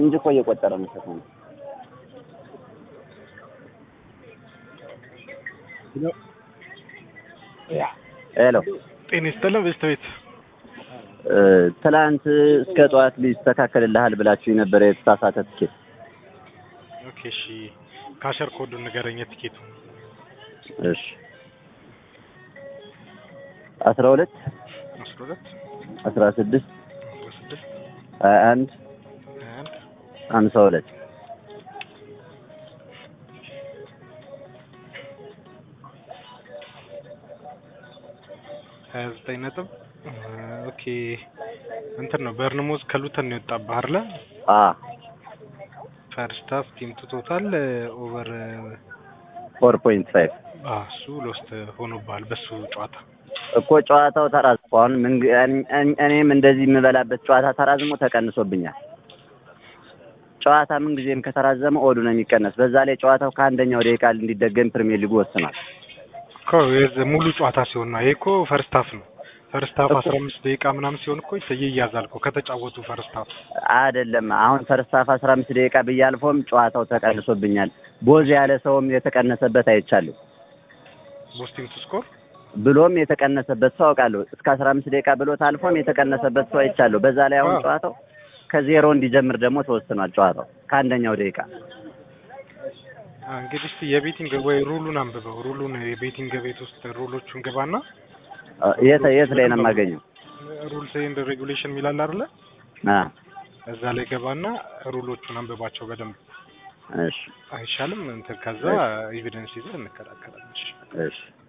ሰከንድ እኮ እየቆጠረ ነው ሰከንድ ሄሎ ጤና ይስጥልን በስተቤት እ፣ ትላንት እስከ ጠዋት ሊስተካከልልሃል ብላችሁ የነበረ የተሳሳተ ትኬት ኦኬ እሺ ካሸር ኮዱን ንገረኝ የትኬቱ እሺ አስራ ሁለት አስራ ሁለት አስራ ስድስት አስራ ስድስት ሀያ አንድ ሀያ አንድ ሀምሳ ሁለት ሀያ ዘጠኝ ነጥብ እ፣ ኦኬ እንትን ነው በርንሞዝ ከሉተን ነው የወጣብህ አይደለ አ ፈርስት ሃፍ ቲም ቱ ቶታል ኦቨር ፎር ፖይንት ፋይቭ እሱ ሎስት ሆኖብሃል በሱ ጨዋታ እኮ ጨዋታው ተራዝሞ አሁን ምን እኔ- እኔም እንደዚህ የምበላበት ጨዋታ ተራዝሞ ተቀንሶብኛል። ጨዋታ ምን ጊዜም ከተራዘመ ኦዱ ነው የሚቀነስ። በዛ ላይ ጨዋታው ከአንደኛው ደቂቃ እንዲደገም ፕሪሚየር ሊጉ ወስኗል። እኮ የዚ- ሙሉ ጨዋታ ሲሆን ነው። ይሄ እኮ ፈርስት ሃፍ ነው። ፈርስት ሃፍ እኮ- አስራ አምስት ደቂቃ ምናምን ሲሆን እኮ ይያዛል እኮ ከተጫወቱ ፈርስት ሃፍ አይደለም አሁን ፈርስት ሃፍ አስራ አምስት ደቂቃ ብያልፎም ጨዋታው ተቀንሶብኛል። ቦዝ ያለ ሰውም የተቀነሰበት አይቻለሁ። ቦስቲንግ ቱ ስኮር ብሎም የተቀነሰበት ሰው አውቃለሁ። እስከ አስራ አምስት ደቂቃ ብሎት አልፎም የተቀነሰበት ሰው አይቻለሁ። በዛ ላይ አሁን አዎ። ጨዋታው ከዜሮ እንዲጀምር ደግሞ ተወስኗል። ጨዋታው ከአንደኛው ደቂቃ እንግዲህ እስቲ የቤቲንግ ወይ ሩሉን አንብበው። ሩሉን የቤቲንግ ቤት ውስጥ ሩሎቹን ግባና አ፣ የት የት ላይ ነው የማገኘው? ሩልስ ኤንድ ሬጉሌሽን የሚላል አይደለ? አ እዛ ላይ ገባና ሩሎቹን አንብባቸው በደንብ እሺ አይሻልም? እንትን ከዛ ኤቪደንስ ይዘህ እንከራከራለን። እሺ። እሺ